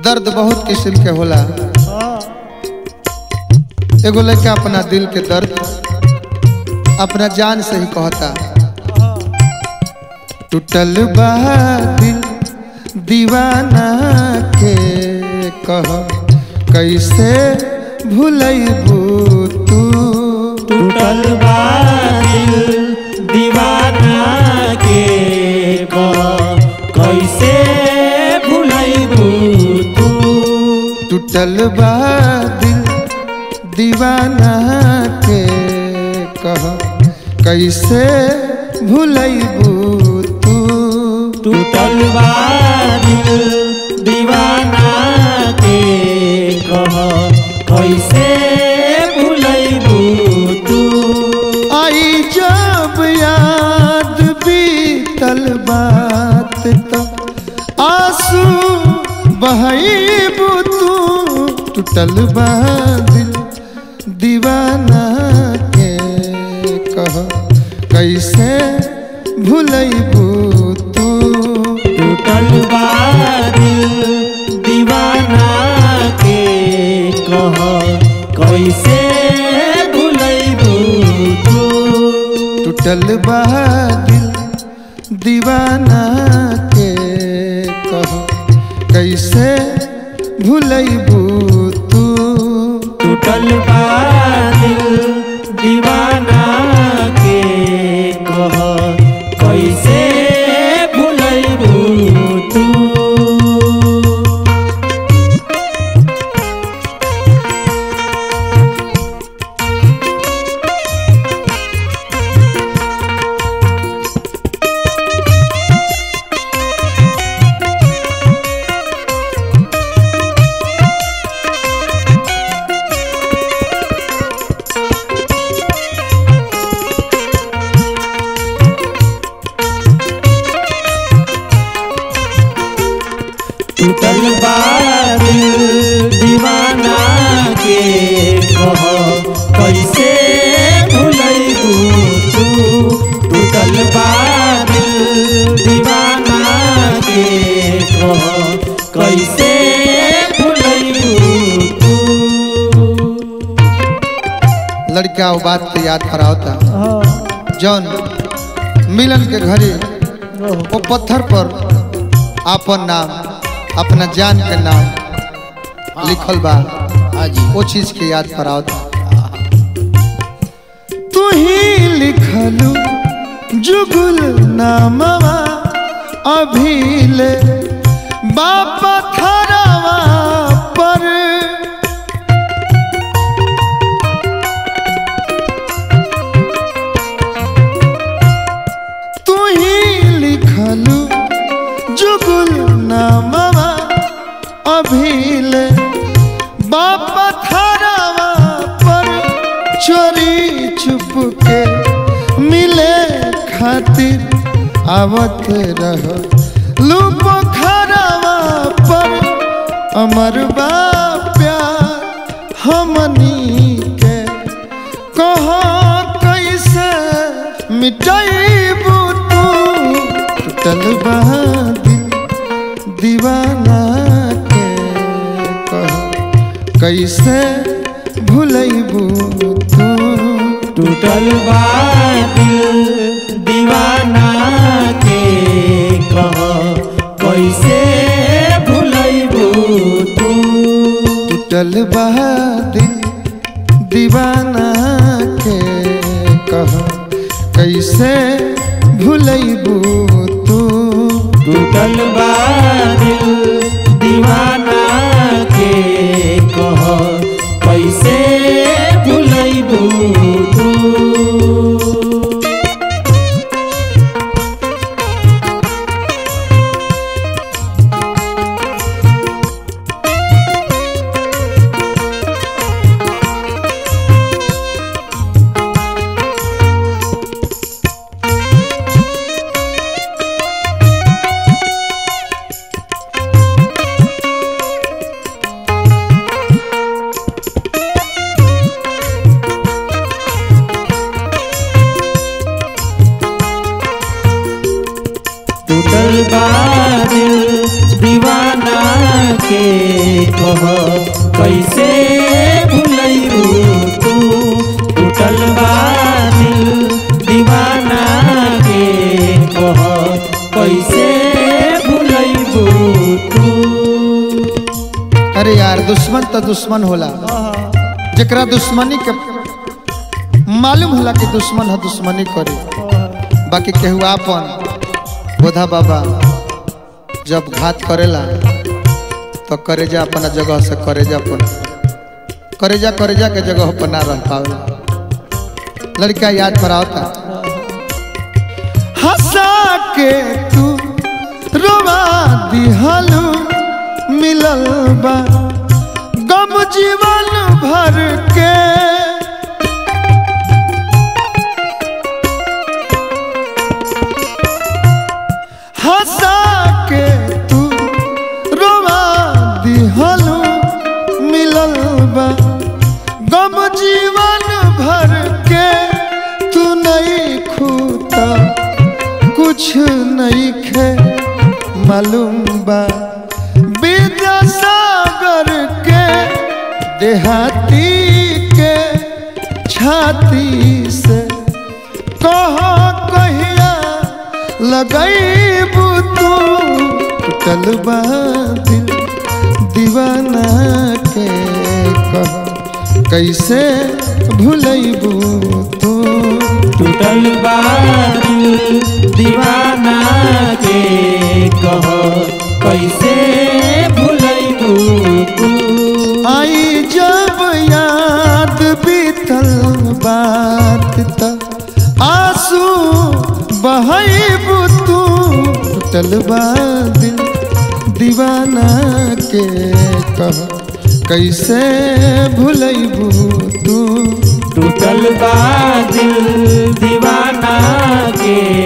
दर्द बहुत किस्म के होला एगो लड़का अपना दिल के दर्द अपना जान से ही कहता टूटल बा दिल दीवाना के कह कैसे भूलैबू तू टूटल बा दिल दीवाना के कह कैसे भुलैबू तू टूटल बा दिल दीवाना के कह कैसे भूलैबू तू टूटल बा दिल दीवाना के कह कैसे भुलैबू तू आई जब याद बीतल बात तो आंसू बहबू तू टूटल बा दिल दीवाना के कह कैसे भूलैबू तू टूटल बा दिल दीवाना के कह कैसे भुलैबू तू टूटल बा दिल दीवाना के कह कैसे भूलैबू तू टूटल बा दिल दीवाना के कह कैसे भुलैबू तू टूटल बा दिल दीवाना के कह कैसे भुलैबू तू टूटल बा दिल दीवाना के कह कैसे भुलैबू तू लड़का वो बात के याद करावता जौन मिलन के घड़ी वो पत्थर पर आपन नाम अपना जान के नाम लिखल बा वो चीज के याद करावता तू ही लिखलू जुगुल नामवा अभी ले बापा थरवा पर तू ही लिखलू जुगुल नामवा अभिले बाप थरवा पर चोरी छुप के मिले खातिर आवत रह लूप खरवा पर अमर बा प्यार हमनी के कह कैसे मिटाइबू तू टूटल बा दिल दीवाना के कह कैसे भूलैबू तू टूटल बा दिल दीवाना के कह कैसे भुलैबू तू टूटल बा दिल दीवाना के कह कैसे भूलैबू तू टूटल बा दिल दीवाना के कह कैसे भुलैबू तू टूटल बा दिल दीवाना के कह कैसे भुलैबू तू टूटल बा दिल दीवाना के कह कैसे भुलैबू तू अरे यार दुश्मन तो दुश्मन होला जकरा दुश्मनी के मालूम होला कि दुश्मन है दुश्मनी करे बाकी केहू आपन बोधा बाबा जब घात करेला तो करेजा अपना जगह से करेजा पर करेजा करेजा के जगह पर ना रह पावे लड़का याद पर आवता हंसा के तू रोवा दिहलू मिलल बा गम जीवन भर के हंसा के तू रोवा दिहलू मिलल बा गम जीवन भर के तू नहीं खूता कुछ नहीं खे मालूम बा विद्यासागर के देहाती के छाती से कह कहिया लगैबू तू टूटल बा दिल दीवाना के कह कैसे भूलैबू तू टूटल बा दिल दीवाना के कह कैसे भुलैबू तू आई जब याद बीतल बात त आंसू बहैबू तू टूटल बा दिल दीवाना के कह कैसे भूलैबू तू टूटल बा दिल दीवाना के